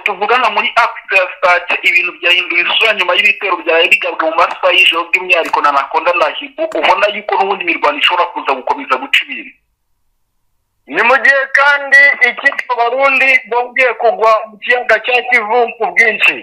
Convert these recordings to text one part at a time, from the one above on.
tuvuga nka muri afite ya sitade ibintu byahinduye isura nyuma y'ibitero byawe bigabwe mu masaha y'ijoro by'umwihariko na nakonda na hibu ubona yuko n'ubundi imirwano ishobora kuza gukomeza guca ibintu ni mu gihe kandi ikipe abarundi bongeye kugwa mu kiyaga cya kivu ku bwinshi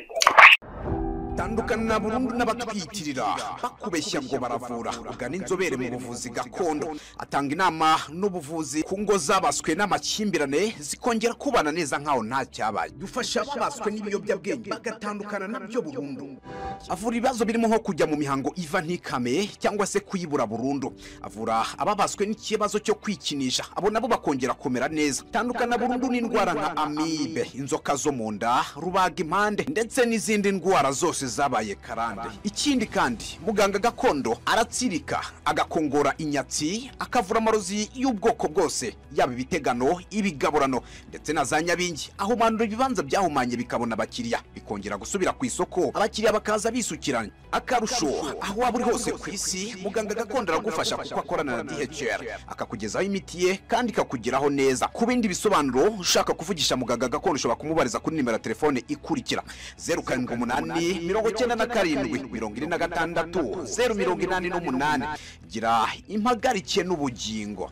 tandukana burundu n'abatwitirira bakubeshya ngo baravura ugana inzobere mu buvuzi gakondo atanga inama n'ubuvuzi ku ngo zabaswe n'amakimbirane zikongera kubana neza nkaho nta cyabaye dufasha ababaswe n'ibiyobyabwenge bagatandukana nabyo burundu avura ibibazo birimo nko kujya mu mihango iva ntikame cyangwa se kuyibura burundu avura ababaswe n'ikibazo cyo kwikinisha abo nabo bakongera kumera neza tandukana burundu n'indwara nka amibe inzoka zo mu nda rubaga impande ndetse n'izindi ndwara zose zabaye karande ikindi kandi muganga gakondo aratsirika agakongora inyatsi akavura amarozi y'ubwoko bwose yaba ibitegano ibigaburano ndetse na za nyabingi ahumandura ibibanza byahumanye bikabona abakiriya bikongera gusubira ku isoko abakiriya bakaza bisukiranye akarusho aho waba uri hose ku isi muganga gakondo aragufasha kuko akorana na dhr akakugezaho imiti ye kandi ikakugeraho neza ku bindi bisobanuro ushaka kuvugisha muganga gakondo ushobora kumubariza kuri nimero ya telefone ikurikira zeru karindwi umunani mirongo icyenda na karindwi mirongo ine na gatandatu zeru mirongo inani n'umunani gira impagarike n'ubugingo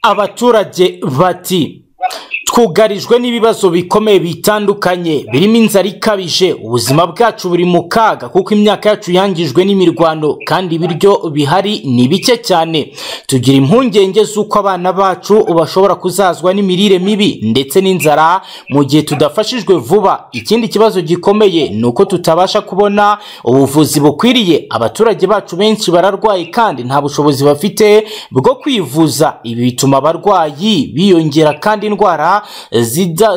abaturage bati twugarijwe n'ibibazo bikomeye bitandukanye birimo inzara ikabije ubuzima bwacu buri mu kaga kuko imyaka yacu yangijwe n'imirwano kandi ibiryo bihari ni bike cyane tugira impungenge z'uko abana bacu bashobora kuzazwa n'imirire mibi ndetse n'inzara mu gihe tudafashijwe vuba ikindi kibazo gikomeye ni uko tutabasha kubona ubuvuzi bukwiriye abaturage bacu benshi bararwaye kandi nta bushobozi bafite bwo kwivuza ibi bituma abarwayi biyongera kandi indwara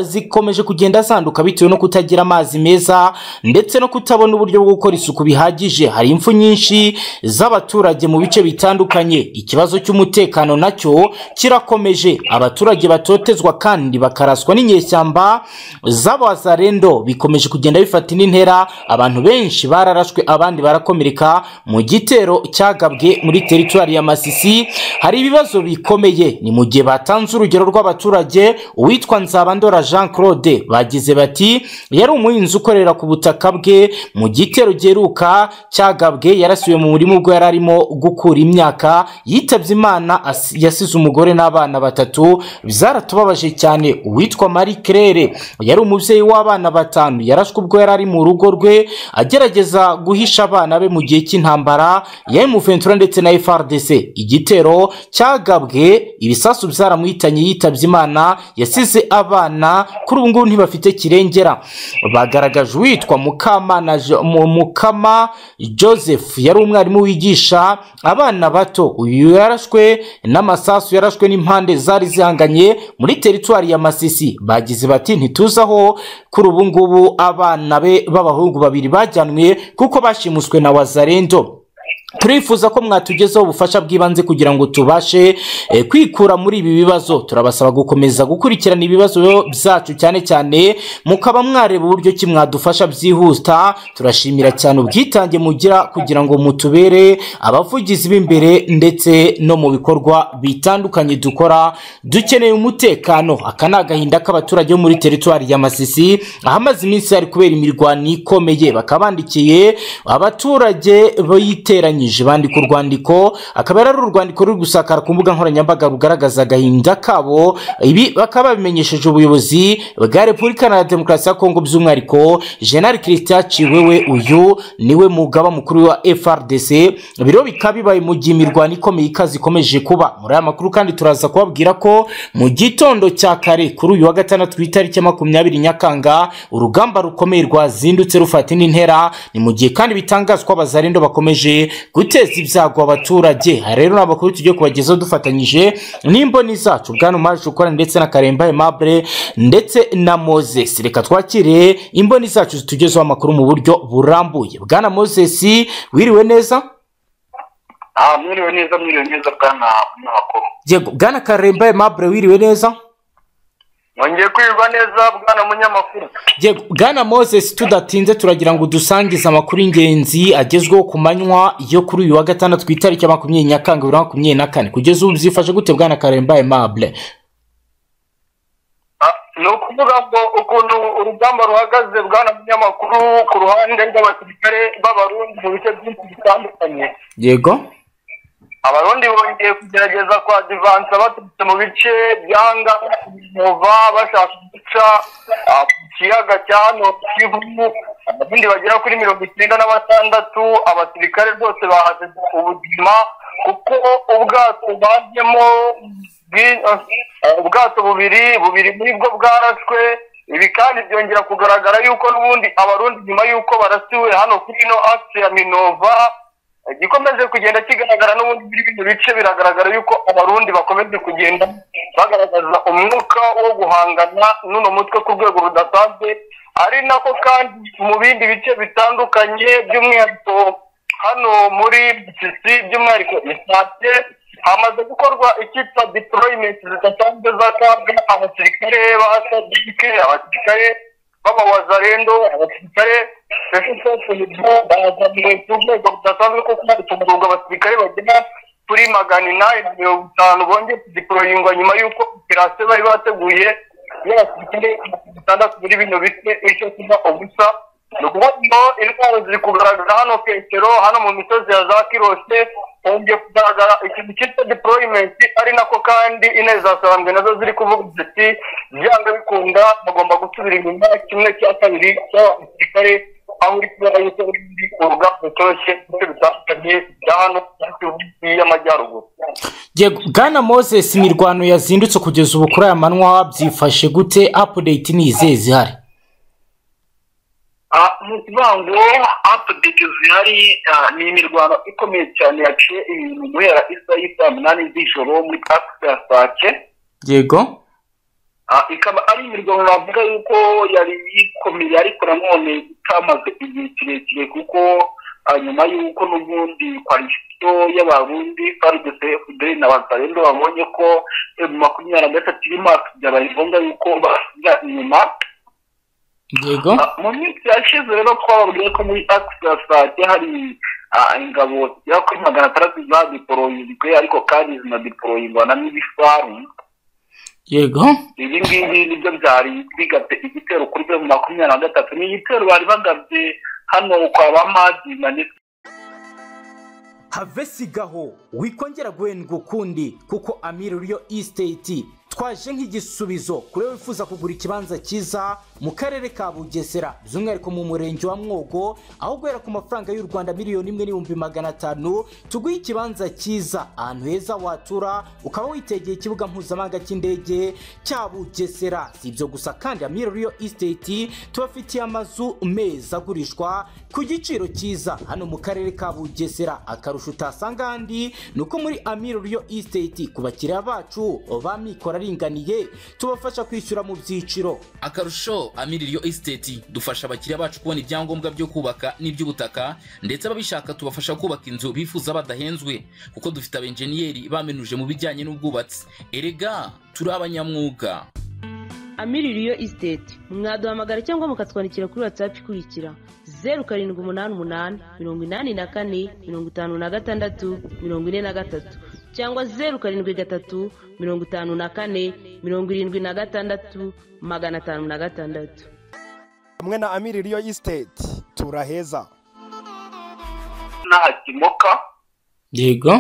zikomeje kugenda zanduka bitewe no kutagira amazi meza ndetse no kutabona uburyo bwo gukora isuku bihagije hari impfu nyinshi z'abaturage mu bice bitandukanye ikibazo cy'umutekano nacyo kirakomeje abaturage batotezwa kandi bakaraswa n'inyeshyamba z'abazarendo bikomeje kugenda bifata indi ntera abantu benshi bararashwe abandi barakomereka mu gitero cyagabwe muri teritwari ya masisi hari ibibazo bikomeye ni mu gihe batanze urugero rw'abaturage uwitwa nzabandora jean claude bagize bati yari umuhinzi ukorera ku butaka bwe mu gitero giheruka cyagabwe yarasiwe mu murima ubwo yari arimo gukura imyaka yitabye imana yasize umugore n'abana batatu byaratubabaje cyane uwitwa marie claire yari umubyeyi w'abana batanu yarashwe ubwo yari ari mu rugo rwe agerageza guhisha abana be mu gihe cy'intambara ya emuventura ndetse na frdc igitero cyagabwe ibisasu byaramuhitanye yitabye imana yasize abana kuri ubu ngubu ntibafite kirengera bagaragaje uwitwa mukama joseph yari umwarimu wigisha abana bato uyu yarashwe n'amasasu yarashwe n'impande zari zihanganye muri teritwari ya masisi bagize bati ntituzi aho kuri ubu ngubu abana be b'abahungu babiri bajyanwe kuko bashimuswe na wazarendo turifuza ko mwatugezaho ubufasha bw'ibanze kugira ngo tubashe kwikura muri ibi bibazo turabasaba gukomeza gukurikirana ibibazo byacu cyane cyane mukaba mwareba uburyo ki mwadufasha byihuta turashimira cyane ubwitange mugira kugira ngo mutubere abavugizi b'imbere ndetse no mu bikorwa bitandukanye dukora dukeneye umutekano aka ni agahinda k'abaturage bo muri teritwari ya masisi ahamaze iminsi hari kubera imirwano ikomeye bakaba bandikiye abaturage biteranye bandika urwandiko akaba ari urwandiko ruri gusakara ku mbuga nkoranyambaga rugaragaza agahinda kabo ibi bakaba babimenyesheje ubuyobozi bwa repubulika na demokarasi ya kongo by'umwihariko jenali christian ciwewe uyu niwe mugaba mukuru wa frdc biro bikaba bibaye mu gihe imirwano ikomeye ikaze ikomeje kuba muri aya makuru kandi turaza kubabwira ko mu gitondo cya kare kuri uyu wa gatandatu ku itariki makumyabiri nyakanga urugamba rukomeye rwazindutse rufata indi ntera ni mu gihe kandi bitangazwa abazarendo bakomeje guteza ibyago abaturage aha rero ni amakuru tugiye kubagezaho dufatanyije n'imboni zacu bwana umaje ukora ndetse na karemba aimable ndetse na moses reka twakire imboni zacu zitugezeho amakuru mu buryo burambuye bwana moses wiriwe neza aha mwiriwe neza mwiriwe neza bwana n'amakuru yego bwana karemba aimable wiriwe neza mwongeye kwirwa neza bwana munyamakuru bwana moses tudatinze turagira ngo dusangize amakuru y'ingenzi agezweho ku manywa yo kuri uyu wa gatandatu ku itariki ya makumyabiri nyakanga bibiri na makumyabiri na kane kugeza ubu byifashe gute bwana karemba aimable ni ukuvuga ngo ukuntu urugamba ruhagaze bwana munyamakuru ku ruhande rw'abasirikare b'abarundi mu bice byinshi bitandukanye yego abarundi bongeye kugerageza kwa divansa baturutse mu bice byanga umuva bashaka guca ah, ku kiyaga cya hano kivu abarundi bagera kuri mirongo icyenda na batandatu abasirikare rwose bahasize ubuzima kuko ubwato bajyemo bwi- ah, ubwato bubiri bubiri muri bwo bwarashwe ibi kandi byongera kugaragara yuko n'ubundi abarundi nyuma y'uko barasiwe hano kuri ino akisi ya minova gikomeje kugenda kigaragara n'ubundi muri bino bice biragaragara yuko abarundi bakomeje kugenda bagaragaza umwuka wo guhangana n'uno mutwe ku rwego rudasanzwe ari nako kandi mu bindi bice bitandukanye by'umwihariko hano muri gisisi by'umwihariko isake hamaze gukorwa icyitwa deployment zidasanzwe zatabwa abasirikare ba sadike abasirikare b'abawazarendo abasirikare sesesesenibu bazaniwe ku rwego rudasanzwe kuko hari kugurwa abasirikare bagera kuri magana inani na mirongo itanu bongeye kudiporoyingwa nyuma y'uko operasiyo bari bateguye y'abasirikare bitandatu muri bino bice icyo kuba ubusa ni ukuvuga ngo indwara ziri kugaragara hano petero hano mu misozi ya za kirose hongeye kugaragara ikintu cyitwa deployment ari nako kandi inezasambwe nazo ziri kuvuga ziti byanga bikunda bagomba gusubira inyuma kimwe cya kabiri cy'abasirikare aho uri kubona yuko urundi urugamba rutoshye ndetse bitandukanye bya hano muri Kivu y'amajyaruguru yego bwana moses imirwano yazindutse kugeza ubu kuri aya manywa wabyifashe gute apudeyiti ni izihe zihari Ah, ni ukuvuga ngo apudeti zihari ah, ni imirwano ikomeye cyane yaciye ibintu guhera isaha y'isaa munani z'ijoro muri parike ya sake yego Ah, ikaba ari imirwano navuga yuko yari ikomeye ariko nanone itamaze igihe kirekire kuko ah, nyuma y'uko n'ubundi kwalisito y'abarundi farudese fudeli na bazarendo babonye ko eh, mu makumyabiri na gatatu iri maka byabaye ngombwa yuko basubira inyuma yego Ah, mu minsi yashize rero twababwiye ko muri akisasake hari ah, ingabo zigera kuri magana atandatu zadiporoyingwe ariko kandi zinadiporoyingwa na n'ibifaru yego ibi ngibi nibyo byari bigabye igitero kuri byo mu makumyabiri na gatatu ni igitero bari bagabye hano kwa ba madina ndetse have sigaho wikongera guhendwa ukundi kuko amiri riyo isiteti twaje nk'igisubizo kuri wowe wifuza kugura ikibanza cyiza mu karere ka bugesera by'umwihariko mu murenge wa mwogo aho guhera ku mafaranga y'u rwanda miliyoni imwe n'ibihumbi magana atanu tuguhe ikibanza cyiza ahantu heza watura ukaba witegeye ikibuga mpuzamahanga cy'indege cya bugesera si ibyo gusa kandi amiri riyo isiteti tubafitiye amazu meza agurishwa ku giciro cyiza hano mu karere ka bugesera akarusho utasanga ahandi ni uko muri amiro riyo isiteti ku bakiriya bacu ba mikoro aringaniye tubafasha kwishyura mu byiciro akarusho amiririyo esiteti dufasha abakiriya bacu kubona ibyangombwa byo kubaka n'iby'ubutaka ndetse ababishaka tubafasha kubaka inzu bifuza badahenzwe kuko dufite abenjeniyeri bamenuje mu bijyanye n'ubwubatsi erega turi abanyamwuga amiririyo isiteti mwaduhamagara cyangwa mukatwandikira kuri watsapu ikurikira zeru karindwi umunani umunani mirongo inani na kane mirongo itanu na gatandatu mirongo ine na gatatu cyangwa zeru karindwi gatatu mirongo itanu na kane mirongo irindwi na gatandatu magana atanu na gatandatu hamwe na amiri riyo isiteti turaheza n'ahakimoka yego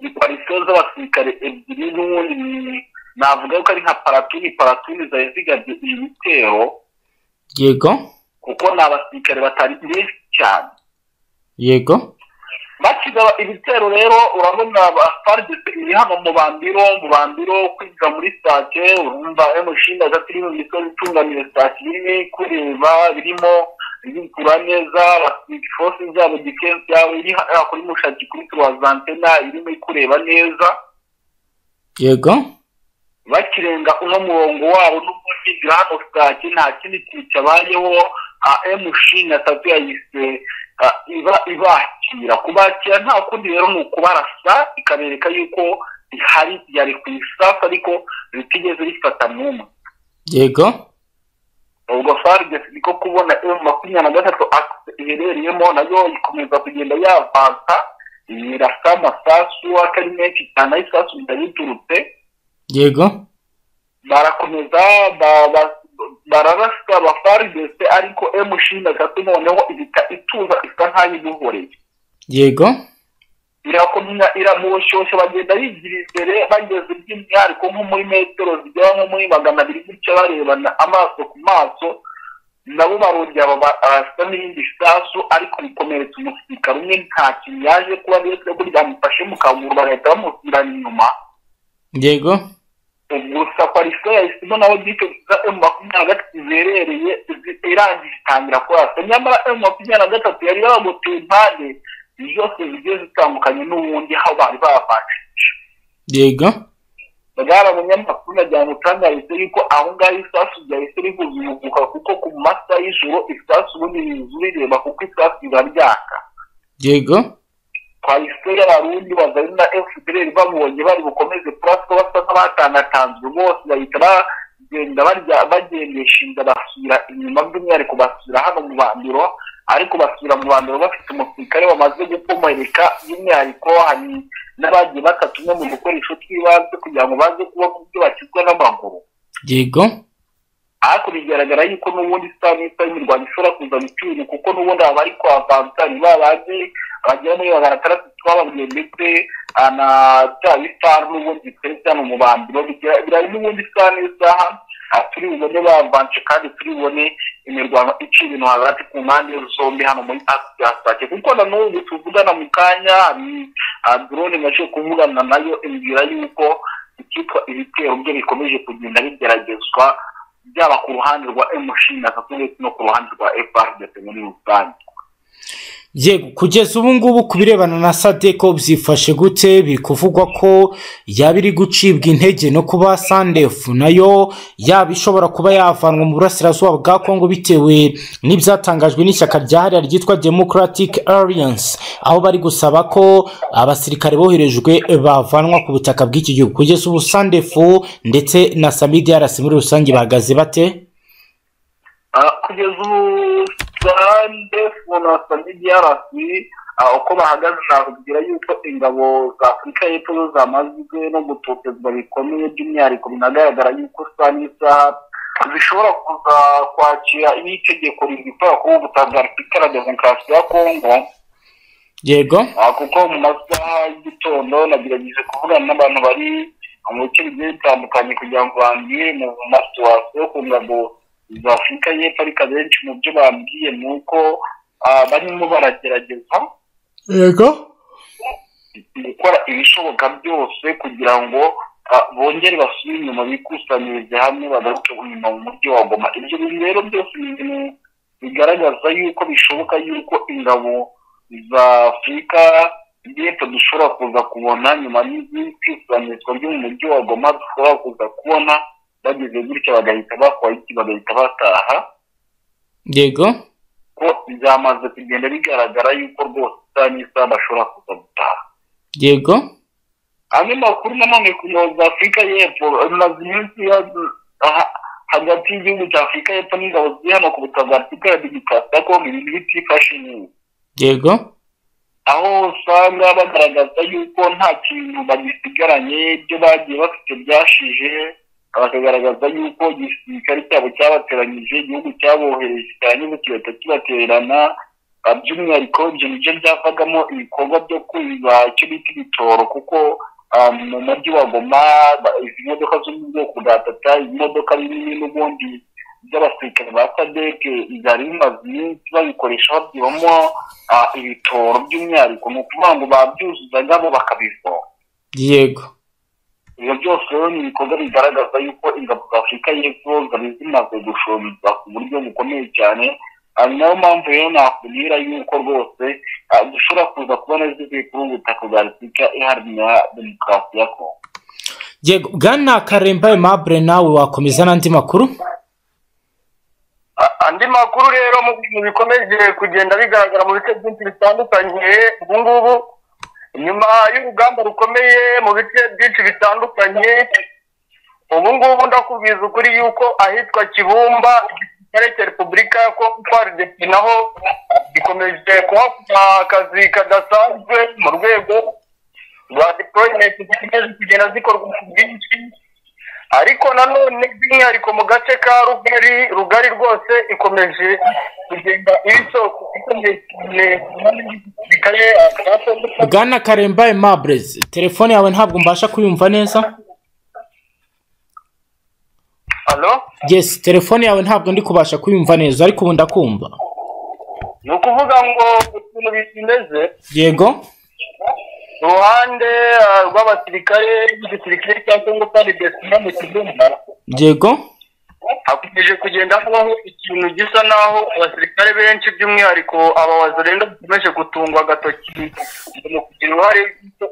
ni parisiyo z'abasirikare ebyiri n'ubundi ni- navuga yuko ari nka paratuni paratuni zari zigabye ibi bitero yego kuko ni abasirikare batari benshi cyane yego bakigaba ibitero rero urabona ba faridese iri hano mu bambiro mu bambiro kwinjira muri sitake urumva emushinga ati iri mu misozi itunganira sitake irimo kureba birimo bikura neza force zabo defense yabo iri hano kuri mushaki kuri turazantena irimo kureba neza yego bakirenga uno murongo wabo n'ubundi hano sitake nta kindi kintu cyabayeho emushinga atatu yayise ah, iba- ibakira kubakira nta kundi rero ni ukubarasa ikabereka yuko ihari yari ku isasu ariko ritigeze rifata n'umwe yego ubwo farigesi niko kubona emu makumyabiri na gatatu akisi iherereyemo nayo ikomeza kugenda yavansa irasa amasasu atari menshi cyane aho isasu riturutse yego barakomeza ba- ba- bararasa bafaridese ariko emushini gatatu noneho ihita ituza isa nk'aho ibihoreye yego irakomya iramushyushya bagenda bigira imbere bageze by'umwihariko nko muri metero zigera nko muri magana abiri gutya barebana amaso ku maso nabo barongera baba- barasa n'irindi sasu ariko rikomeretsa umusirikare umwe nta kintu yaje kuba ndetse ko ryamufashe mu kaguru bagahita bamusubirana inyuma yego gusa parisa yahise ibona aho bike za emu makumyabiri na gatatu zerereye zi- irangije itangira kurasa nyamara emu makumyabiri na gatatu yari yabagoteye impande zose zigiye zitandukanye n'ubundi aho bari bavanjije yego bagara abanyamakuru nagira ngo utangarize yuko aho ngaho isasu ryahise rihuza umuguka kuko ku masaha y'ijoro isasu ubundi riza urireba kuko isasu riba ryaka yego kwayiseri abarundi bazanye na fpr babonye bari bukomeze purasiko basa nk'abatangatanzwe bose bahita bagenda barya bagendesha inda basubira inyuma by'umwihariko basubira hano mu bandiro ariko basubira mu bandiro bafite umusirikare bamaze gukomereka by'umwihariko hari n'abagiye bata tumwe mu dukoresho tw'ibanze kugira ngo baze kuba ku byo bakizwa n'amaguru yego ariko bigaragara yuko n'ubundi saa n'isa y'imirwano ishobora kuza gucyura kuko n'ubundi aba ari kwa vansari babandi bagera muri magana atandatu twababwiye ndetse ah, na bya bisaru n'ubundi biteretse hano mu bandiro bigira- bira n'ubundi saa n'isaha ah, turi bubone bavanje kandi turi bubone imirwano iciye ibintu hagati ku mpande zombi hano muri asake kuko na n'ubu tuvugana mu kanya hari ah, drone naje kuvugana nayo imbwira yuko icyitwa ibitero byo bikomeje kugenda bigeragezwa byaba ku ruhande rwa emushini gatatu ndetse no ku ruhande rwa efaridete muri rusange yego kugeza ubu ngubu ku birebana na sadeko byifashe gute biri kuvugwa ko yaba iri gucibwa intege no kuba sandefu nayo yaba ishobora kuba yavanwa mu burasirazuba bwa kongo bitewe n'ibyatangajwe n'ishyaka ryahariya ryitwa democratic alliance aho bari gusaba ko abasirikare boherejwe bavanwa ku butaka bw'iki gihugu kugeza ubu sandefu ndetse na samidiarasi muri rusange bahagaze bate Ah, kugeza ubu sande na samidi yarasi uko bahagaze nakubwira yuko ingabo za afurika y'epfo zo zamazwe no gutotezwa bikomeye by'umwihariko binagaragara yuko saa n'isaha zishobora kuza kwakira n'itegeko rivuga ko ubutaka bwa repubulika ya demokarasi ya kongo yego Ah, kuko mu masaha y'igitondo nagerageje kuvugana n'abantu bari mu bice bigiye bitandukanye kugira ngo bambwire mu masiwasi yo ku ngabo za afurika y'epfo ariko abenshi mu byo bambwiye ni uko ah, barimo baragerageza yego gukora ibishoboka byose kugira ngo ah, bongere basubire inyuma bikusanyirize hamwe bagaruke inyuma mu mujyi wa goma ibyo bintu rero byose ni ibintu bigaragaza yuko bishoboka yuko ingabo za afurika y'epfo dushobora kuza kubona nyuma y'ikwisanyirizwa ryo mu mujyi wa goma dushobora kuza kubona bageze gutya bagahita bakora iki bagahita bataha yego ko byamaze kugenda bigaragara yuko rwose isaha n'isaha bashobora kuza gutaha yego andi makuru nanone ku ngabo za afurika y'epfo amaze iminsi ya- aha- hagati y'igihugu cya afurika y'epfo n'ingabo ziri hano ku butaka bwa afurika ya demokarasi ya kongo ibintu bitifashe neza yego aho usanga bagaragaza yuko nta kintu bagisigaranye ibyo bagiye bafite byashije bakagaragaza yuko igisirikare cyabo cyabateranyije igihugu cyabohereje cyarangiza kigahita kibatererana Ah, by'umwihariko ibyo ni byo byavagamo ibikorwa byo kwiba icyo bita ibitoro kuko ah, mu mujyi wa goma ba- izi modoka zo mu bwoko bwa tata imodoka binini n'ubundi by'abasirikare ba sadeke byari bimaze iminsi babikoresha babyibamo ah, ibitoro by'umwihariko ni ukuvuga ngo babyuzuzaga bo bakabivoma yego ibyo byose rero ni ibikorwa bigaragaza yuko ingabo za afurika y'epfo zari zimaze gushorerwa ku buryo bukomeye cyane Ah, ni nayo mpamvu rero nakubwira yuko rwose ah, dushobora kuza kubona zivuye kuri ubu butaka bwa repubulika iharanira demokarasi ya kongo yego bwana karemba aimable nawe wakomeza n'andi makuru A- andi makuru rero mu bintu bikomeje kugenda bigaragara mu bice byinshi bitandukanye ubu ngubu nyuma y'urugamba rukomeye mu bice byinshi bitandukanye ubu ngubu ndakubwiza ukuri yuko ahitwa kibumba igisirikare cya repubulika ya kongo FARDC naho gikomeje kuhakora akazi kadasanzwe mu rwego rwa deployment zikomeje kugenda zikorwa ku bwinshi ariko nanone by'umwihariko mu gace ka rugari rugari rwose ikomeje kugenda ibisoko ikomeye cyane bikaye akasondeka bwana karemba Aimable, telefone yawe ntabwo mbasha kuyumva neza alo yes telefone yawe ntabwo ndi kubasha kuyumva neza ariko ubu ndakumva ni ukuvuga ngo ukuntu bimeze yego uruhande ah, rw'abasirikare n'igisirikare cya kongo paridesina mu kizumba yego hakomeje kugenda habaho ikintu gisa naho abasirikare benshi by'umwihariko abawazorenga bakomeje gutungwa agatoki mu kugira uruhare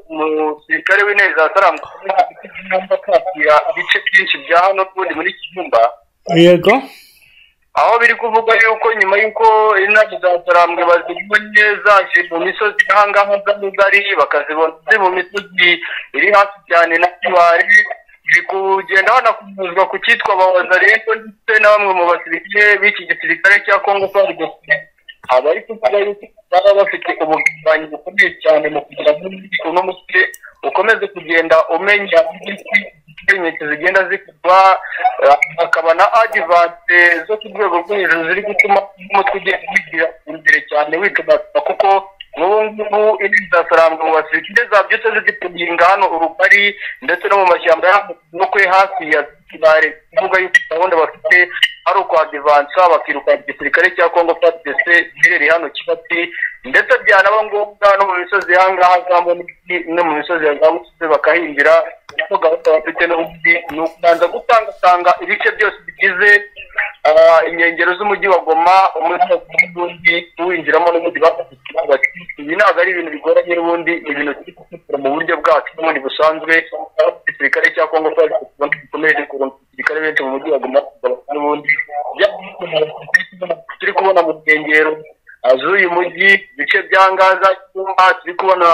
umusirikare w'intebe za saramu kwakira ibice byinshi bya hano n'ubundi muri kizumba yego aho biri kuvugwa yuko nyuma y'uko inama za sarambwe bazibonye zaje mu misozi y'ahangaha z'amugari bakazibona ziri mu misozi iri hasi cyane na kiwari biri kugenda hanakumuzwa ku cyitwa ababaza rero ndetse na bamwe mu basirikare b'iki gisirikare cya kongo farigose abari kuvuga yuko baba bafite ubugambanyi bukomeye cyane mu kugira ngo uno mutwe ukomeze kugenda umenya inyinshi zigenda zikorwa eh, hakaba na adivanse zo ku rwego rwo hejuru ziri gutuma umutwe ugenda wigira imbere cyane wituma kuko n'ubu ngubu indi zasarambwa mu basirikare zabyutse zigipinga hano urugari ndetse no mu mashyamba yo kuri hafi ya kibare kuvuga yuko gahunda bafite ari ukwadivansa bakirukana igisirikare cya kongo fadese giherereye hano kibati ndetse byanaba ngombwa no mu misozi y'ahangaha za munini no mu misozi ya gabusozi bakahingira kuko gahunda bafite n'ubundi ni ukubanza gutangatanga ibice byose bigize ah, inkengero z'umujyi wa goma umujyi wa Goma n'undi tuwinjiramo n'ubundi bafashe ikibuga ibi ntabwo ari ibintu bigoranye n'ubundi ni ibintu turi gukurikira mu buryo bwacu n'ubundi busanzwe aho igisirikare cya kongo cyari gikomeye kurunda igisirikare benshi mu mujyi wa goma n'ubundi turi kubona mu nkengero ah, z'uyu mujyi ibice bya ngaza Cyumba, turi kubona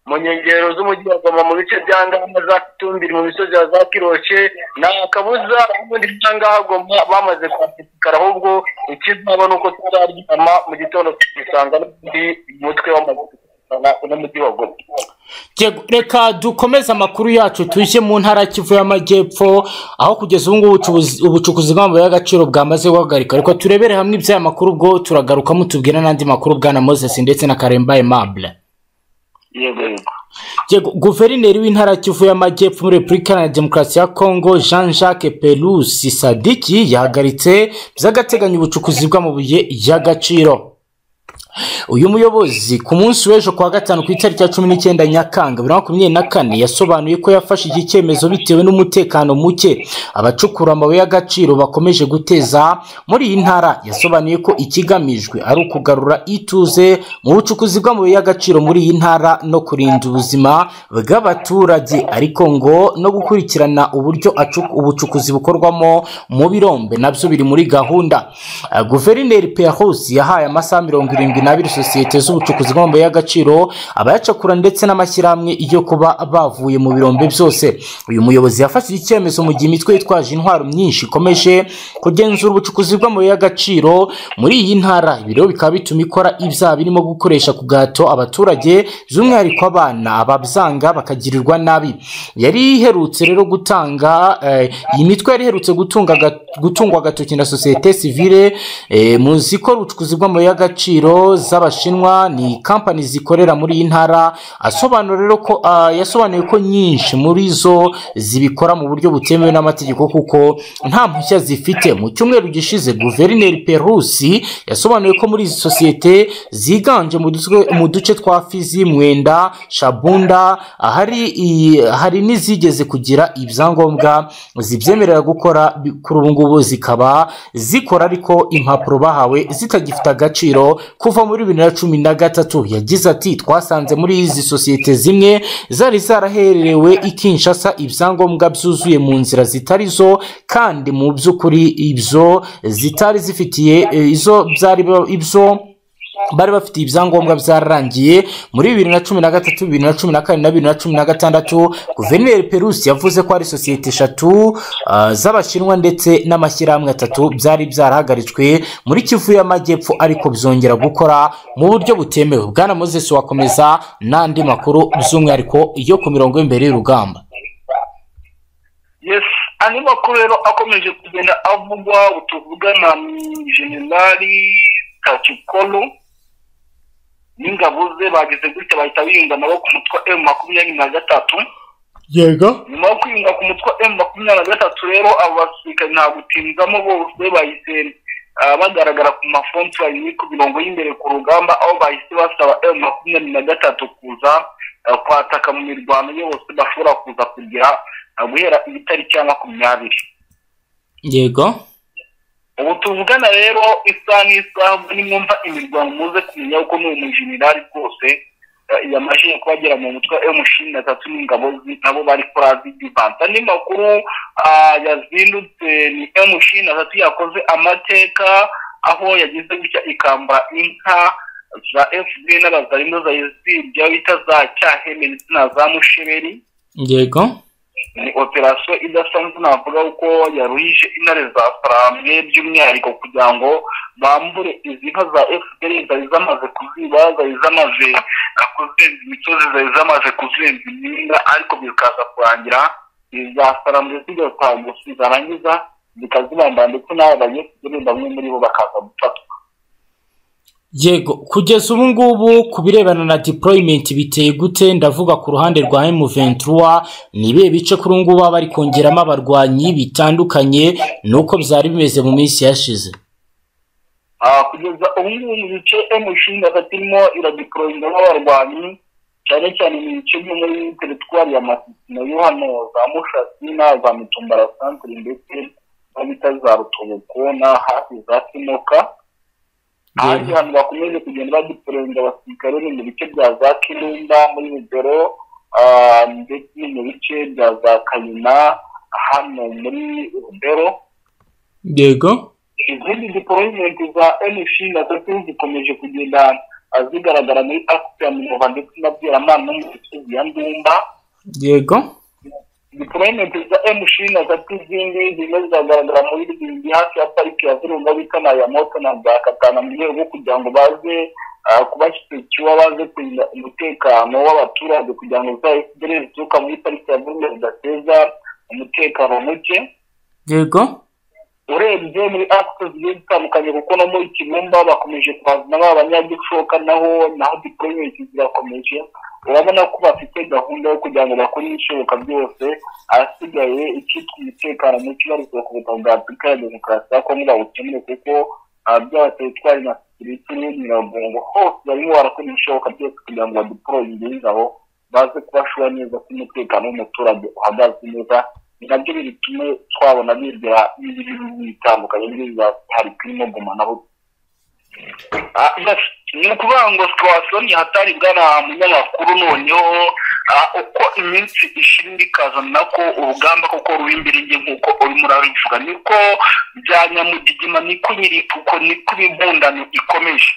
mu nkengero z'umujyi wa goma mu bice bya ngaza za kitumbiri mu misozi ya za kiroshe nta kabuza ubundi bya ngaha goma bamaze kwasifikara ahubwo ikizaba ni uko tuzaryama mu gitondo tukisanga n'undi mutwe w'amaguru uno mujyi wa goma Yego, reka dukomeze amakuru yacu tujye mu ntara ya kivu y'amajyepfo aho kugeza ubu ngubu ubucuruzi- ubucukuzi bw'amabuye y'agaciro bwamaze guhagarika reka turebere hamwe iby'aya makuru ubwo turagaruka mutubwira n'andi makuru bwana moses ndetse na karemba aimable yego yego Yego, guverineri w'intara ya kivu y'amajyepfo muri repubulika ya demokarasi ya kongo jean jacques pelusi sadiki yahagaritse by'agateganyo ubucukuzi bw'amabuye y'agaciro uyu muyobozi ku munsi w'ejo kuwa gatanu ku itariki ya cumi n'icyenda nyakanga bibiri na makumyabiri na kane yasobanuye ko yafashe iki cyemezo bitewe n'umutekano muke abacukura amabuye y'agaciro bakomeje guteza muri iyi ntara yasobanuye ko ikigamijwe ari ukugarura ituze mu bucukuzi bw'amabuye y'agaciro muri iyi ntara no kurinda ubuzima bw'abaturage ariko ngo no gukurikirana uburyo acu- ubucukuzi bukorwamo mu birombe nabyo biri muri gahunda Ah, guverineri Pierrot yahaye amasaha mirongo irindwi n'abiri sosiyete z'ubucukuzi bw'amabuye y'agaciro abayacakura ndetse n'amashyirahamwe yo kuba bavuye mu birombe byose uyu muyobozi yafashe iki cyemezo mu gihe imitwe yitwaje intwaro myinshi ikomeje kugenzura ubucukuzi bw'amabuye y'agaciro muri iyi ntara ibi rero bikaba bituma ikora ibyaha birimo gukoresha ku gahato abaturage by'umwihariko abana ababyanga bakagirirwa nabi yari iherutse rero gutanga eh, iyi mitwe yari iherutse gutunga aga- gutungwa agatoki na sosiyete sivile eh, muzi ko ubucukuzi bw'amabuye y'agaciro z'abashinwa ni kampani zikorera muri iyi ntara asobanura rero ko ah, yasobanuye ko nyinshi muri zo zibikora mu buryo butemewe n'amategeko kuko nta mpushya zifite mu cyumweru gishize guverineri perusi yasobanuye ko muri izi sosiyete ziganje mu duce- mu duce twa fizi mwenda shabunda ahari iyi- hari n'izigeze kugira ibyangombwa zibyemerera gukora bi- kuri ubu ngubu zikaba zikora ariko impapuro bahawe zitagifite agaciro kuva muri bibiri na cumi na gatatu yagize ati twasanze muri izi sosiyete zimwe zari zaraherewe i Kinshasa ibyangombwa byuzuye mu nzira zitari zo kandi mu by'ukuri ibyo zitari zifitiye eh, izo byari ba- ibyo bari bafite ibyangombwa byararangiye muri bibiri na cumi na gatatu bibiri na cumi na kane na bibiri na cumi na gatandatu guverineri perusi yavuze ko ari sosiyete eshatu ah, z'abashinwa ndetse n'amashyirahamwe atatu byari byarahagaritswe muri kivu y'amajyepfo ariko byongera gukora mu buryo butemewe bwana moses wakomeza n'andi makuru by'umwihariko yo ku mirongo y'imbere y'urugamba yes andi makuru rero akomeje kugenda avugwa tuvuga na generali kacikolo n'ingabo ze bagize gutya bahita birinda nabo ku mutwe emu makumyabiri na gatatu yego nyuma yo kwirinda ku mutwe emu makumyabiri na gatatu rero abo basirikare nta gutinzamo bose bahise ah, bagaragara ku mafontwari ni ku mirongo y'imbere ku rugamba aho bahise basaba emu makumyabiri na gatatu kuza ah, kwataka mu mirwano yose bashobora kuza kugira ah, guhera itariki ya makumyabiri yego ubu tuvugana rero isaha n'isaha ubwo nimwumva imirwano muze kumenya ko ni umujenerali rwose eh, yamajije kubagera mu mutwe wa emushini na tatu n'ingabo zi- nabo bari kuri azidivansi andi makuru ah, yazindutse ni emushini na tatu yakoze amateka aho yagize gutya ikambara inka za fpr n'abazarimo zayizibya bita za cyahene ndetse na za musheberi yego ni operasiyo idasanzwe navuga kuko yaruhije intare za faramwe by'umwihariko kugira ngo bambure izi nka za fpr zari zamaze kuziba zari zamaze eh, kuzenza imisozi zari zamaze kuzenza iminga ariko bikaza kurangira iza faramwe zigatambuka zarangiza zikazibambara ndetse n'abo bagiye kugenda bamwe muri bo bakaza gufatwa yego kugeza ubu ngubu ku birebana na deployment biteye gute ndavuga ku ruhande rwa M23 ni ibihe bice kuri ubu ngubu baba bari kongeramo abarwanyi bitandukanye nuko byari bimeze mu minsi yashize Ah, kugeza ubu ngubu mu bice emushinga irimo iradikoroyingamo abarwanyi cyane cyane mu bice byo muri teritwari ya masisi nayo hano za mushasi na za mitumbara santire ndetse na bita za rutoboko na hafi za simoka ahandi hantu bakomeje kugenda badikoroyinga abasirikare ni mu bice bya za kirumba muri rugero ah, ndetse no mu bice bya za kayina hano muri rugero yego izindi diporoyimenti za emushi na zo zikomeje kugenda ah, zigaragara muri afurika minova ndetse na byeramana no mu misozi ya ndumba yego diporoyimenti za emushi na zo zindi zimwe ziragaragara muri rwindi hafi ya pariki ya virunga bita na ya moto na bwa katana mu rwego rwo kugira ngo baze ah, kubashyikikiwa baze kurinda umutekano w'abaturage kugira ngo za fpr zituruka muri pariki ya virunga zidateza umutekano muke yego urebye muri akisi zigiye zitandukanye kuko no muri kibumba bakomeje kuhazana ba banyagishoka naho naho diporoyimenti zirakomeje urabona ko bafite gahunda yo kugira ngo bakore ibishoboka byose ahasigaye icyitwa umutekano muke barekuwe ku butaka bwa afurika ya demokarasi ya kongo bawukemure kuko ah, byaba teritwari na sekiriti n'imirongo hose barimo barakora ibishoboka byose kugira ngo badiporoyinge ingabo baze kubashura neza ko umutekano w'umuturage uhagaze neza ni nabyo bitume twabona bigira n'ibindi bihugu bitandukanye byo bizahari turimo guma nabo Ah, yes. ni ukuvuga ngo situwasiyo ntihatari bwana munyamakuru noneho ah, uko iminsi ishira ikazana ko urugamba koko ruba imbere ye nk'uko urimo urabivuga niko bya nyamugigima niko nyiripfuko niko imibundano ikomeje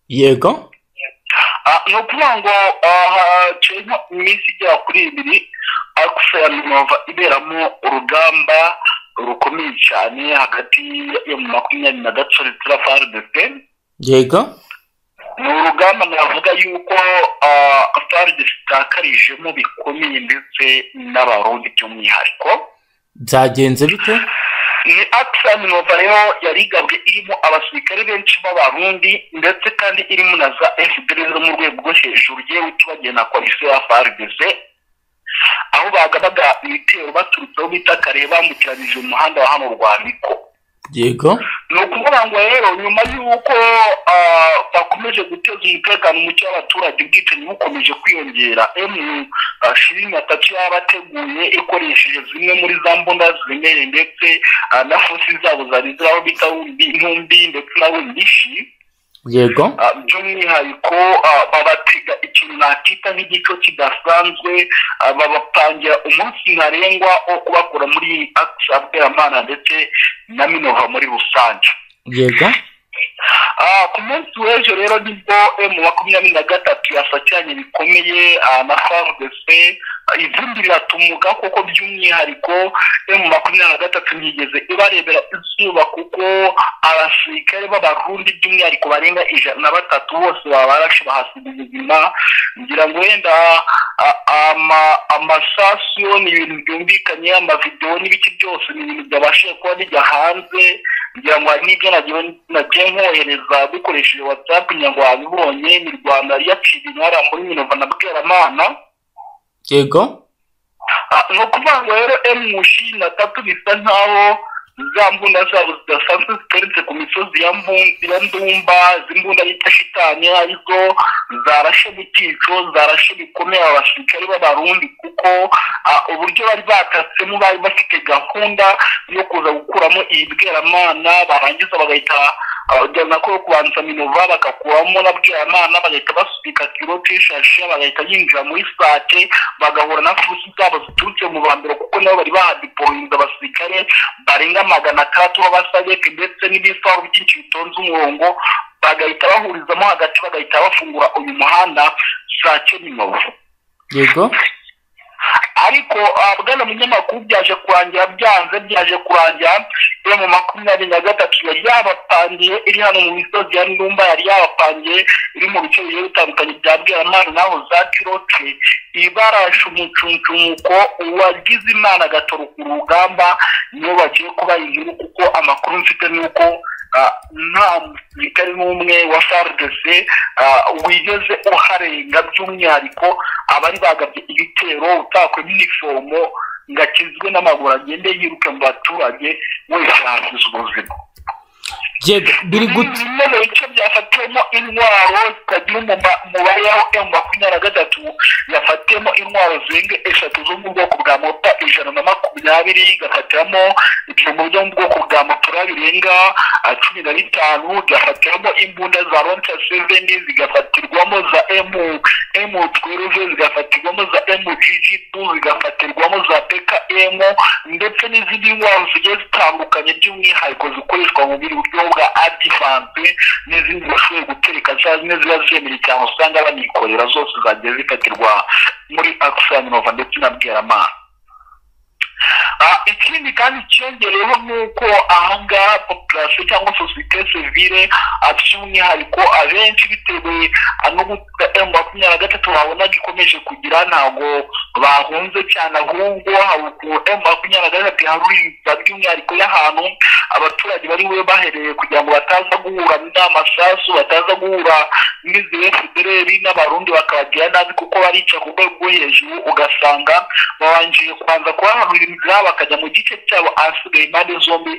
yego Ah, ni ukuvuga ngo haciyemo iminsi igera kuri ibiri akuse ya minova iberamo urugamba rukomeye cyane hagati ya makumyabiri na gatatu na faridese yego ni urugamba navuga yuko ah, faridese itakarijemo bikomeye ndetse n'abarundi by'umwihariko byagenze bite ni akisani novayo yari igabwe irimo abasirikare benshi b'abarundi ndetse kandi irimo na za fpr zo mu rwego rwo hejuru yewe tubagiye na koalisiyo ya frdc aho bagabaga ibitero baturutseho bita kare bambukiranyije umuhanda wa hano rwandiko yego ni ukuvuga ngo rero nyuma y'uko ah, bakomeje guteza umutekano muke w'abaturage ubwicanyi bukomeje kwiyongera emu ishirini na tatu yarabateguye ikoresheje zimwe muri za mbunda ziremereye ndetse ah, na fosi zabo zari ziraho bita wumbi- intumbi ndetse na wumbishi yego Ah, by'umwihariko ah, babatega ikintu nakita nk'igico kidasanzwe ah, babapangira umunsi ntarengwa wo kubakura muri akisa bweramana ndetse na minova muri rusange yego Ah, ku munsi w'ejo rero nibwo emu makumyabiri na gatatu yasakiranye bikomeye ah, na frdc ivumbi riratumuka kuko by'umwihariko emu makumyabiri na gatatu ntiyigeze ibarebera izuba kuko abasirikare b'abarundi by'umwihariko barenga ijana na batatu bose baba barashe bahasiga ubuzima ngira ngo wenda a- ama- amasasu ni ibintu byumvikanye amavidewo n'ibiki byose ni ibintu byabashije kuba bijya hanze ngira ngo hari n'ibyo nagiye nagiye nkohereza dukoresheje watsapu ngira ngo wabibonye ni rwanda yaciye intara muri minova na bweramana yego Ah, ni ukuvuga ngo rero emu ishirini na tatu bisa nkaho za mbunda zabo zidasanzwe ziteretse ku misozi ya Mbu- ya ndumba z'imbunda yita shitani arizo zarashe butico zarashe bikomeye aba basirikare b'abarundi kuko ah, uburyo bari batatsemo bari bafite gahunda yo kuza gukuramo iyi bweramana barangiza bagahita abajyana ko kubanza minova bagakuramo na bweramana bagahita basubika kiro k'ishashi bagahita yinjira muri sake bagahura na fusi zabo ziturutse mu bambiro kuko nabo bari bahadipohinze abasirikare barenga magana atandatu b'abasajeti ndetse n'ibifaru byinshi bitonze umurongo bagahita bahurizamo hagati bagahita bafungura uyu muhanda sake minova yego ariko ah, bwana munyamakuru byaje kurangira byanze byaje kurangira iyo mu makumyabiri na gatatu yari yabapangiye iri hano mu misozi ya ndumba yari yabapangiye iri mu bice bigiye bitandukanye bya bweramana naho za kiroke ibarashumucumucumuko uwagize imana agatoroka urugamba niyo bagiye kuba inkuru kuko amakuru mfite ni uko ah, nta musirikare n'umwe wa frdc ah, wigeze uharenga by'umwihariko abari bagabye ibitero utakwemo inifomo ngo akizwe n'amaguru agende yiruke mu baturage wese yakize ubuzima yego biri gute bimwe mu bice byafatiwemo intwaro zitagira umuma- umubare yaho emu makumyabiri na gatatu yafatiwemo intwaro zirenga eshatu zo mu bwoko bwa mota ijana na makumyabiri igafatiramo ibyuma byo mu bwoko bwa motora birenga ah, cumi na bitanu igafatiramo imbunda za lonca seveni zigafatirwamo za emu emu tweruve zigafatirwamo za emu jiji tu zigafatirwamo za peka emu ndetse n'izindi ntwaro zigiye zitandukanye by'umwihariko zikoreshwa mu bindi buryo bwa adivanse n'izindi bashoboye gutereka za zimwe ziba zemerewe cyane usanga banikorera zose zagiye zikatirwa muri akisa minova ndetse na bweramana Ah, ikindi kandi cyongereyeho ni uko ahangaha populasiyo cyangwa sosiyete sivire ah, by'umwihariko abenshi bitewe ah, no guta emu makumyabiri na gatatu babona gikomeje kugira ntabwo bahunze cyane ahubwo hari ukuntu emu makumyabiri na gatatu iharurinda by'umwihariko y'ahantu abaturage bari bube bahereye kugira ngo bataza guhura n'amasasu bataza guhura n'izihe federeri n'abarundi bakabagira nabi kuko barica ku rwego rwo hejuru ugasanga babanjije kubanza kubaharurira bakajya mu gice cyabo ahasigaye impande zombi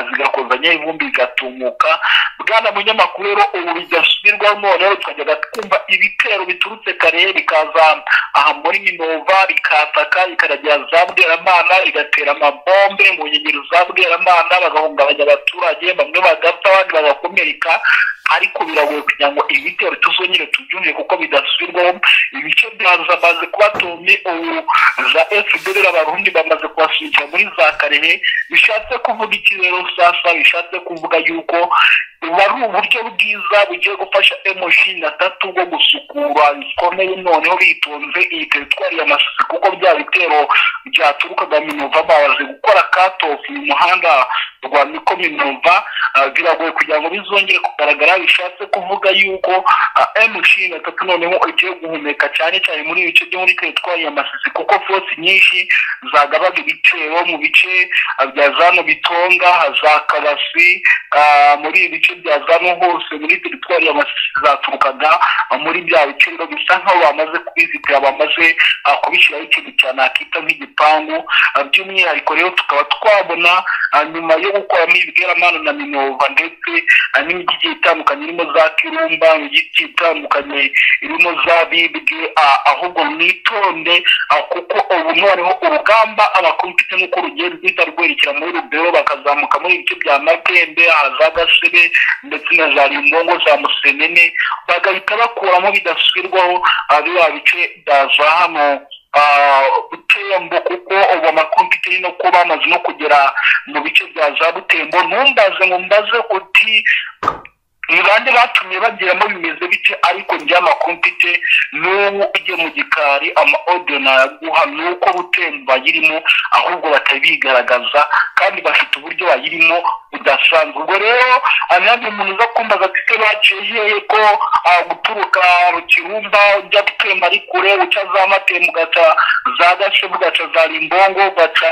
zigakozanya ivumbi zigatumuka bwana munyamakuru rero ubu bidasubirwaho noneho tukajyaga twumva ibitero biturutse kare bikaza aha muri minova rikataka rikaragira za bweramana rigatera amabombe mu nkengero za bweramana bagahungabanya abaturage bamwe bagapfa abandi bagakomereka ariko biragoye kugira ngo ibi bitero tuzongere tubyumve kuko bidasubirwaho ibice byazo bamaze kubatumye ubu za fdr abarundi bamaze kubasubikira muri za karehe bishatse kuvuga iki rero sasa bishatse kuvuga yuko buba ari uburyo bwiza bugiye gufasha emoshi na tatu bwo gusukura bikomeye noneho bitonze iyi teritwari ya masisi kuko bya bitero byaturukaga minova babaze gukora katofu mu muhanda rwa miko minova ah, biragoye kugira ngo bizongere kugaragara bishatse kuvuga yuko emushi na tatu noneho igiye guhumeka cyane cyane muri ibi bice byo muri teritwari ya masisi kuko fosi nyinshi zagabaga ibitero mu bice ah, bya zano bitonga za kabasi ah, muri ibi bice bya zano hose muri teritwari ya masisi zaturukaga ah, muri bya bice rero bisa nkaho bamaze kubizitira bamaze ah, kubishyiraho ikintu cyane akita nk'igipangu Ah, by'umwihariko rero tukaba twabona ah, nyuma yo gukoramo ibweramana na minova ndetse ah, n'imijyi igiye itandukanye irimo za kirumba imijyi igiye itandukanye irimo za bibwe ah, ahubwo mwitonde ah, kuko ubu noneho urugamba abakomite n'uko rugiye ruhita rwerekera muri rubero bakazamuka muri ibice bya matembe ah, za gasebe ndetse na za rimbongo za musenene bagahita bakuramo bidasubirwaho ah, biba bice bya za hano ah, butembo kuko ubu amakompiyuteri no kuba bamaze no kugera mu bice bya za butembo ntumbaze ngo mbaze uti ni bande batumye bageramo bimeze bike ariko njye amakuru mfite n'ubu ujye mu gikari ama ode nayaguha ni uko butembo bayirimo ahubwo batari bigaragaza kandi bafite uburyo bayirimo budasanzwe ubwo rero anandi muntu uza kumbaza ati se baciye hehe ko ah, guturuka mu kirumba ujya gutemba ari kure uca za matemu ugaca za gashebu ugaca za rimbongo ugaca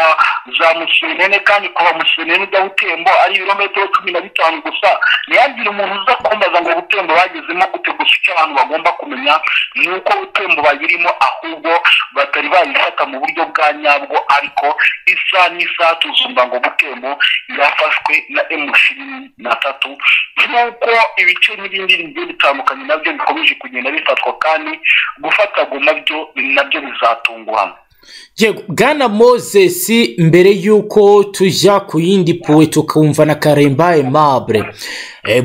za musenene kandi kuva musenene ujya butembo ari ibirometero cumi na bitanu gusa ntiyagire umuntu uza kumbaza ngo butembo bagezemo gute gusa icyo abantu bagomba kumenya ni uko butembo bayirimo ahubwo batari bayifata mu buryo bwa nyabwo ariko isaha n'isaha tuzumva ngo butembo yafashwe na emushini na tatu nk'uko ibice n'ibindi bigiye bitandukanye nabyo bikomeje kugenda bifatwa kandi gufatagwa nabyo nabyo bizatungurana yego bwana moses mbere y'uko tujya ku yindi puwe tukumva na karemba aimable Eh,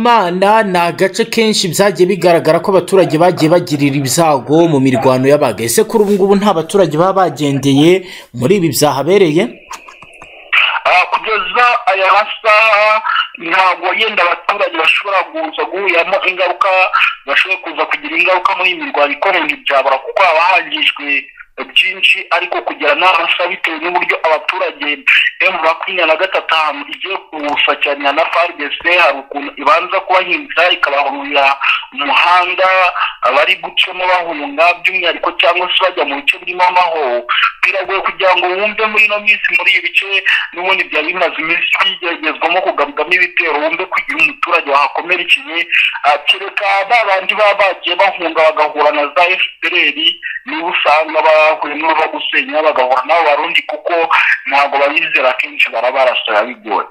bweramana ni agace kenshi byagiye bigaragara ko abaturage bagiye bagirira ibyago mu mirwano yabaga ese kuri ubu ngubu nta baturage baba bagendeye muri ibi byahabereye Ah, kugeza aya masaha ntabwo yenda abaturage bashobora kuza guhuramo ingaruka bashobora kuza kugira ingaruka muri iyi mirwano ikorera ibyabura kuko haba hangijwe byinshi ariko kugera n'amasaha bitewe n'uburyo abaturage emu makumyabiri na gatatu ahantu igiye gusakiranya na farigese hari ukuntu ibanza kubahinza ikabahurira umuhanda abari gucamo bahunga by'umwihariko cyangwa se bajya mu bice birimo amahoro biragoye kugira ngo wumve muri ino minsi muri ibi bice n'ubundi byari bimaze iminsi bigeragezwamo kugabwamo ibitero wumve ko igihe umuturage wahakomerekeye ah, kereka ba bandi baba bagiye bahunga bagahura na za fpr niba usanga bahuye n'uwo bagusenya bagahura n'abo barundi kuko ntabwo babizera akenshi barabarasira bigoye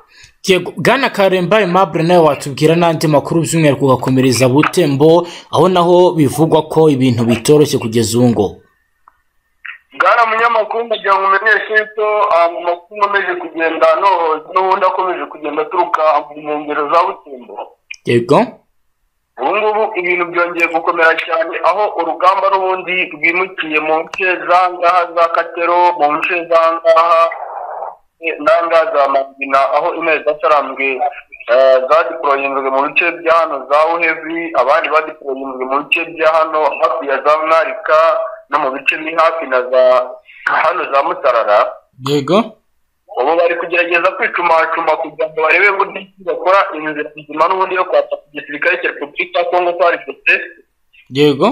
yego bwana karemba aimable nawe watubwira n'andi makuru by'umwihariko ugakomereza butembo aho naho bivugwa ko ibintu bitoroshye kugeza ubu ngo bwana munyamakuru ndagira ngo umenyeshe yuko amakuru nkomeje kugenda noroshye n'ubundi akomeje kugenda aturuka mu nkengero za butembo yego ubu ngubu ibintu byongeye gukomera cyane aho urugamba n'ubundi rwimukiye mu nce zangaha za katero mu nce zangaha nanga za mangina aho intare zasarambwe eh, zadiporoyinzwe mu bice bya hano za uhevi abandi badiporoyinzwe mu bice bya hano hafi ya za mwarika no mu bice ni hafi na za hano za musarara yego ubu bari kugerageza kwicumacuma kugira ngo barebe ngo n'iki bakora inzira nzima n'ubundi yo kwatsa ku gisirikare cya repubulika ya kongo farigese yego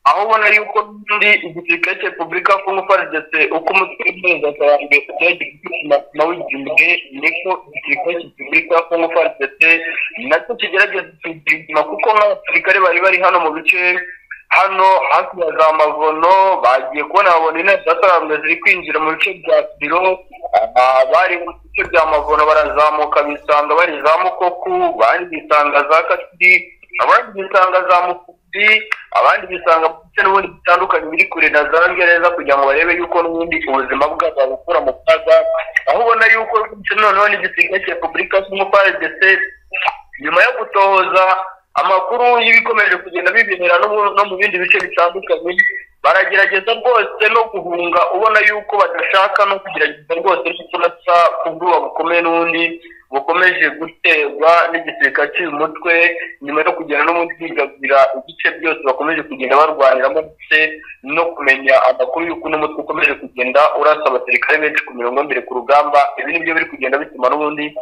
aho ubona yuko n'ubundi igisirikare cya repubulika ya kongo farigese uko umutwe w'impuzakarambwe ugerageje kwicumacuma w'igihembwe niko igisirikare cya repubulika ya kongo farigese nacyo kigerageza kwicumacuma kuko nk'abasirikare bari bari hano mu bice hano hafi ya za mavono bagiye kubona babona intebe zatarambwe ziri kwinjira mu bice bya biro Ah, bari mu bice bya mavono barazamuka bisanga bari za mukoku abandi bisanga za kasiri abandi bisanga za mukubi abandi bisanga mu bice n'ubundi bitandukanye biri kure na za ngereza kugira ngo barebe yuko n'ubundi ubuzima bwabo babukura mu kaga aho ubona yuko rwinshi noneho n'igisirikare cya repubulika cy'umufaridese nyuma yo gutohoza amakuru y'ibikomeje kugenda bibinira no mu- no mu bindi bice bitandukanye baragerageza rwose no guhunga ubona yuko badashaka no kugerageza rwose n'uturasa ku bwoba bukomeye n'ubundi bukomeje guterwa n'igisirikare cy'uyu mutwe nyuma yo kugenda no bigabira ibice byose bakomeje kugenda barwaniramo ndetse no kumenya amakuru y'uko uno mutwe ukomeje kugenda urasa abasirikare benshi ku mirongo mbere ku rugamba ibi nibyo biri kugenda bituma n'ubundi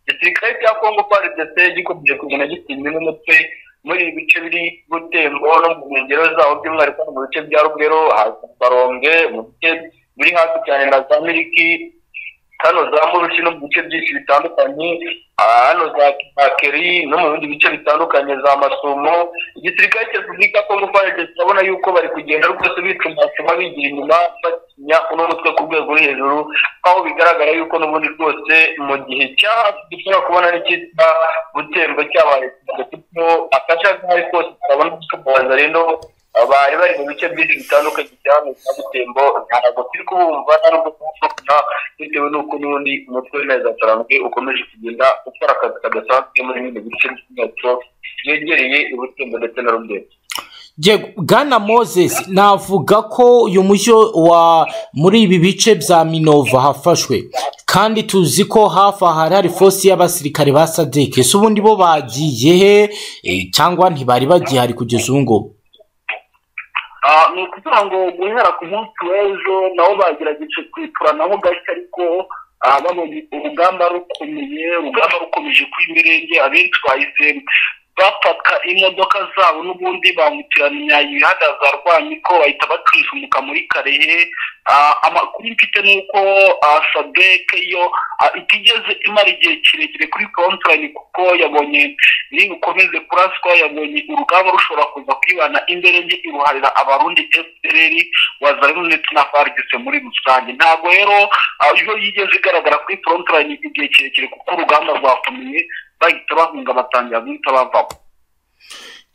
igisirikare cya kongo faridese gikomeje kugenda gitsinda n'umutwe muri ibi bice biri gutembo no mu nkengero zawo by'umwihariko mu bice bya rugero haza baronge mu bice biri hafi cyane na za miriki hano za murushi no mu bice byinshi bitandukanye ah, hano za kimakeri no mu bindi bice bitandukanye za masumo igisirikare cya repubulika ya kongo faridese urabona yuko bari kugenda rwose bicumacuma bigira inyuma batinya uno mutwe ku rwego ruri hejuru aho bigaragara yuko n'ubundi rwose mu gihe cya hafi dushobora kubona n'icyitwa gutembo cyabaye kuko akajagari kose tukabona gusobanura rero bari bari mu bice byinshi bitandukanye cyane bya gutembo ntabwo turi kubumva nta nubwo kubumva bitewe n'uko n'ubundi umutwe w'intare za tarambwe ukomeje kugenda ukora akazi kadasanzwe muri bino bice by'umwihariko byegereye ubutembo ndetse na rugero Je- bwana moses navuga ko uyu mushyo wa muri ibi bice bya minova hafashwe kandi tuzi ko hafi aha hari hari fosi y'abasirikare ba sadek ese ubundi bo bagiye he Eh, cyangwa ntibari bagihari kugeza ubu ngubu Ah, ni ukuvuga ngo guhera ku munsi w'ejo nabo bagerageje kwituranaho gake ariko ah, babonye urugamba rukomeye urugamba rukomeje kw'imirenge abenshi bahisemo bafata imodoka zabo n'ubundi bambukiranya imihanda za rwamiko bahita bacucumuka muri karehe Ah, amakuru mfite ni uko ah, sadek yo ah, itigeze imara igihe kirekire kuri kontwari kuko yabonye nibukomeze kuraswa yabonye urugamba rushobora kuza kwibana imbere nge iruharira abarundi fpr wazarino ndetse na farigise muri rusange ntabwo rero ah, iyo yigeze igaragara kuri frontline igihe kirekire kuko urugamba rwakomeye bahita bahunga batangira guhita bavamo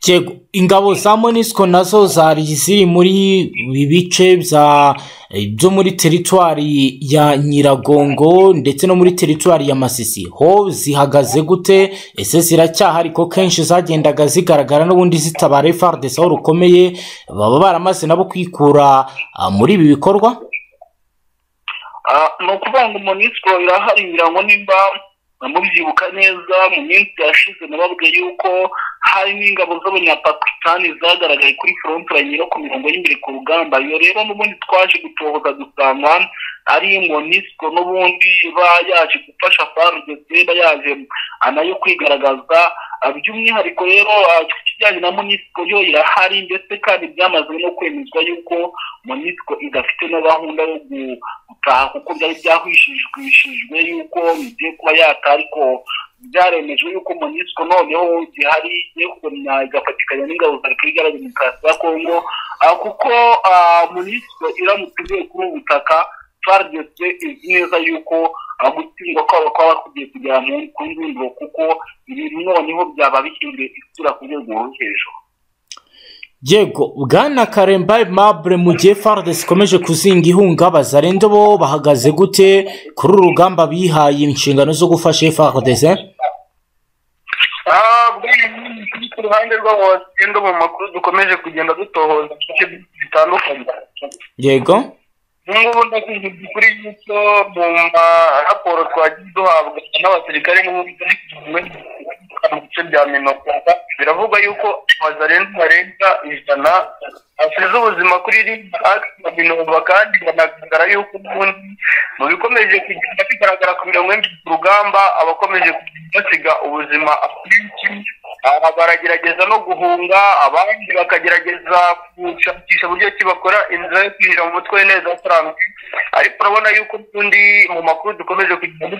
Yego, ingabo za monisiko nazo zari ziri muri ibi bice bya byo muri teritwari ya nyiragongo ndetse no muri teritwari ya masisi ho zihagaze gute ese ziracyahari ko kenshi zagendaga zigaragara n'ubundi zitabara fardesa aho rukomeye baba baramaze nabo kwikura ah, muri ibi bikorwa Ah, ni ukuvuga ngo monisiko irahari ibirango nimba mubyibuka neza mu minsi yashize nababwiye yuko hari n'ingabo z'abanyapakistani zagaragaye kuri frontline no ku mirongo y'imbere ku rugamba iyo rero n'ubundi twaje gutohoza dusanga ari monisiko n'ubundi iba yaje gufasha farudese iba yaje ah, nayo kwigaragaza Ah, by'umwihariko rero ah, ku kijyanye na monisiko yo irahari ndetse kandi byamaze no kwemezwa yuko monisiko idafite na gahunda yo gu- gutaha kuko byari byahwishijwe yuko igiye kuba yataha ariko byaremejwe yuko monisiko noneho gihari igiye kugumya igafatikanya n'ingabo za repubulika iharanira demokarasi ya kongo Ah, kuko ah, monisiko iramutse ivuye kuri ubu butaka twaryose izi neza yuko ah, gutsindwa kwabo kwaba kugiye kugera mu ku ndunduro kuko ibintu noneho byaba bihinduye isura ku rwego rwo hejuru yego bwana karemba mabure mu gihe fardes ikomeje kuzinga ihunga bazarende bo bahagaze gute kuri uru rugamba bihaye inshingano zo gufasha fardes Ah, bw'ibintu ku ruhande rw'abo bagenda mu makuru dukomeje kugenda dutohoza mu bice bitandukanye yego ubungubu ndakumva kuri yuko mu maraporo twagiye duhabwa n'abasirikare mu bice bya minokota biravugwa yuko abazarenze barenga ijana basize ubuzima kuri ririya minova kandi banagaragara yuko ubundi mu bikomeje kugenda bigaragara ku mirongo y'imbi ku rugamba abakomeje kugenda basiga ubuzima abenshi aha baragerageza no guhunga abandi bakagerageza gushakisha uburyo ki bakora inzira yo kwinjira mu mutwe neza asanzwe ariko urabona yuko ubundi mu makuru dukomeje kugenda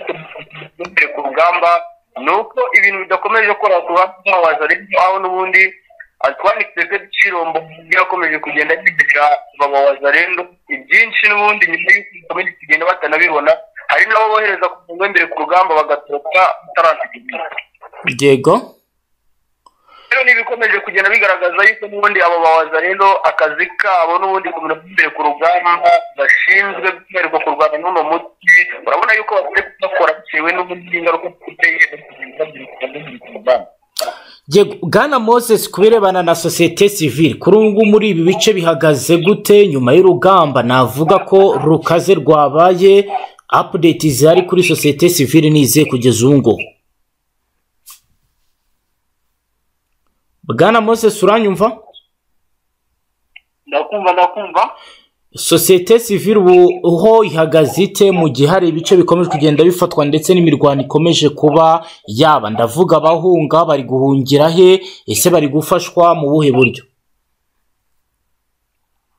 dukora ku rugamba ni uko ibintu bidakomeje kora ku ruhande rw'abaza ariko aho n'ubundi twanitse ko ibicirombo byakomeje kugenda bigira babawazarendo ibyinshi n'ubundi nyuma y'uko bakomeje kugenda batanabibona hari n'abo bohereza ku murongo w'imbere ku rugamba bagatoroka batarasigaye yego rero n'ibikomeje kugenda bigaragaza yuko n'ubundi abo bawazarendo akazi kabo n'ubundi kumenya imbere ku rugamba bashinzwe by'umwihariko kurwana n'uno muti urabona yuko batari kudakora bitewe n'ubundi ingaruka ziteye ku rugamba yego bwana moses ku birebana na sosiyete sivile kuri ubu ngubu muri ibi bice bihagaze gute nyuma y'urugamba navuga ko rukaze rwabaye apudeti zihari kuri sosiyete sivile n'izihe kugeza ubu ngubu bwana moses uranyumva ndakumva ndakumva sosiyete sivile ubu ho ihagaze ite mu gihe hari ibice bikomeje kugenda bifatwa ndetse n'imirwano ikomeje kuba yaba ndavuga abahunga bari guhungira he ese bari gufashwa mu buhe buryo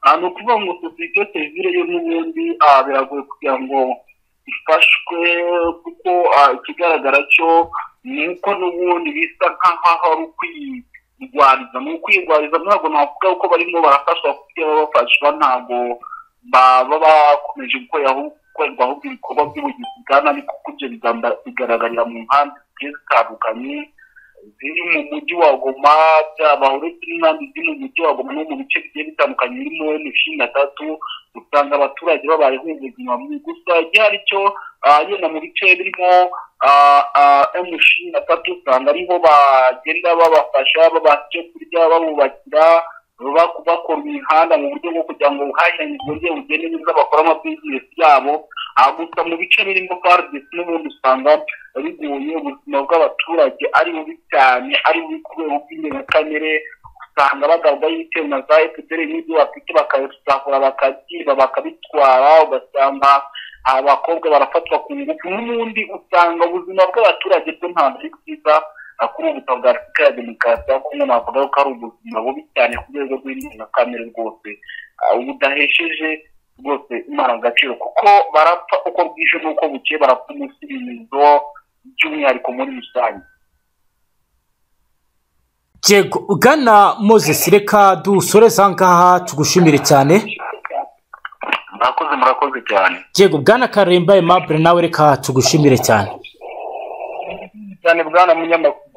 Ah, ni ukuvuga ngo sosiyete sivile yo n'ubundi ah, biragoye kugira ngo ifashwe kuko ah, ikigaragara cyo ni uko n'ubundi bisa nk'aho ari ukwirwariza ni ukwirwariza ntabwo navuga ko barimo barafashwa kuko iyo baba bafashwa ntabwo baba bakomeje gukora ahubwo- gukorerwa ahubwo ibikorwa by'ubugizi bwa nabi kuko ibyo bigamba- bigaragarira mu nkambi zigiye zitandukanye ziri mu mujyi wa goma byaba uretse n'inkambi ziri mu mujyi wa goma no mu bice bigiye bitandukanye birimo emu cumi na tatu usanga abaturage babayeho ubuzima bubi gusa igihari cyo ah, yenda mu bice birimo emu cumi na tatu usanga ariho bagenda babafasha babaha icyo kurya babubakira baba- bakora imihanda mu buryo bwo kugira ngo ubuhahiranire bwongere bugende neza bakore amabizinesi yabo aha gusa mu bice birimo fardc n'ubundi usanga bigoye ubuzima bw'abaturage ari bubi cyane ari bubi kubera ubw'indengakamere usanga bagaragaho icyuma za efuperi n'ibyo bafite bakabisahura bakabyiba bakabitwara ugasanga abakobwa barafatwa ku ngufu n'ubundi usanga ubuzima bw'abaturage bwo ntabwo ari bwiza ah, kuri ubu butaka bwa afurika ya demokarasi aho kumwe navuga ko ari ubuzima bubi cyane ku rwego rw'indengakamere rwose Ah, budahesheje rwose imana agaciro kuko barapfa uko bwije n'uko bukeye barapfa umunsi imizo by'umwihariko muri rusange Yego ugana Moses reka dusoreze aha ngaha tugushimire cyane murakoze murakoze cyane Yego bwana Karemba Aimable nawe reka tugushimire cyane cyane bwana munyamakuru